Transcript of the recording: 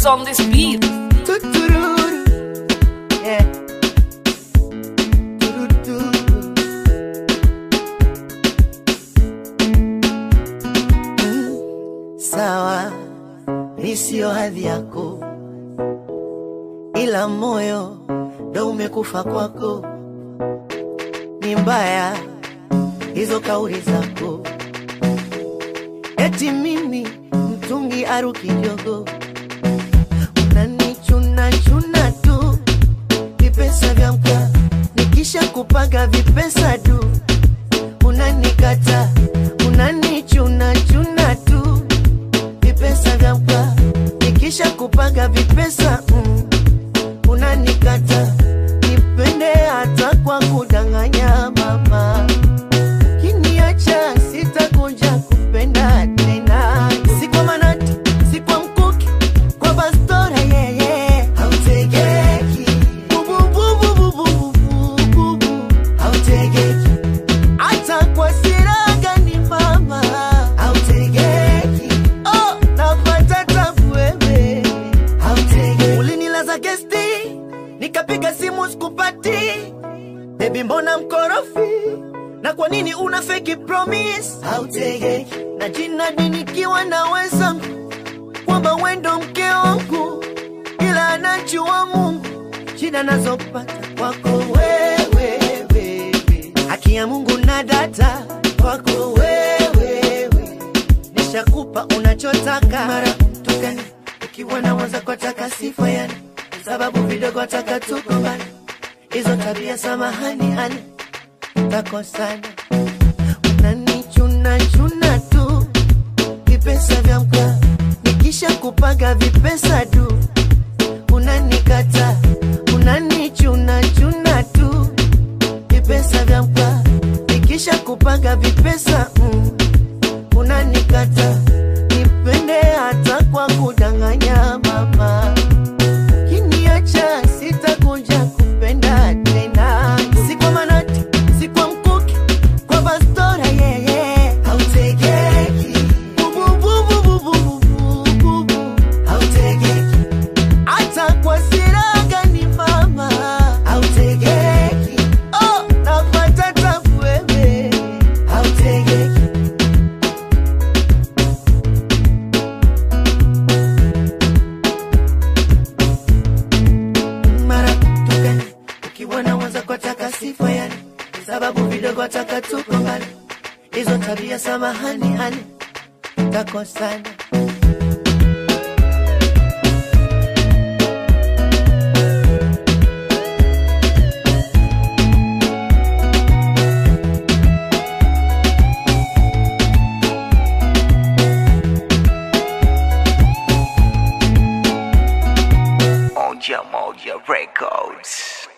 Alex on this beat. Tutururu. Yeah. Turuturu. Mm, Sawa, mi sio hadhi yako, ila moyo ndo umekufa kwako. Ni mbaya hizo kauli zako, eti mimi mtungi aruki jogo unanichuna chuna tu vipesa vya mka nikisha kupaga vipesa du unanikata unanichuna chuna tu vipesa vya mka nikisha kupaga vipesa mm, unanikata nipende hata kwa kudanganya mama kiniacha sitakuja kupenda tena si kwa manati si kwa mkuki kwa bastora yeye hautegeki bubububububububu hautegeki hata kwa siraga ni mama hautegeki oh napata tabu wewe hautegeki ulinilaza gesti nikapiga simu sikupati Baby mbona mkorofi? Na kwa nini una fake promise? Hautegeki na jina nikiwa na wenzangu kwamba wendo mke wangu, ila anajua Mungu shida nazopata kwako wewe, wewe. haki ya Mungu na data kwako wewe, wewe. nishakupa unachotaka mara tukani ukiwa na waza kwa taka sifa yani sababu vidogo taka tukombana hizo tabia samahani ani takosana unanichuna chuna tu vipesa vya mka nikisha kupaga vipesa du unanikata unanichuna chuna tu vipesa vya mka nikisha kupaga vipesa mm, unanikata nipende hata kwa kudanganya mama kiniacha sitakuja kupenda tena si kwa manati si kwa mkuki kwa bastora yeye hautegeki bubububububububu hautegeki hata kwa siraga ni mama hautegeki oh napata tabu wewe hautegeki mara tukani ukiwa na waza kwa taka sifa yani sababu vidogo taka tukombana hizo tabia samahani ani takosana Moja Moja Records.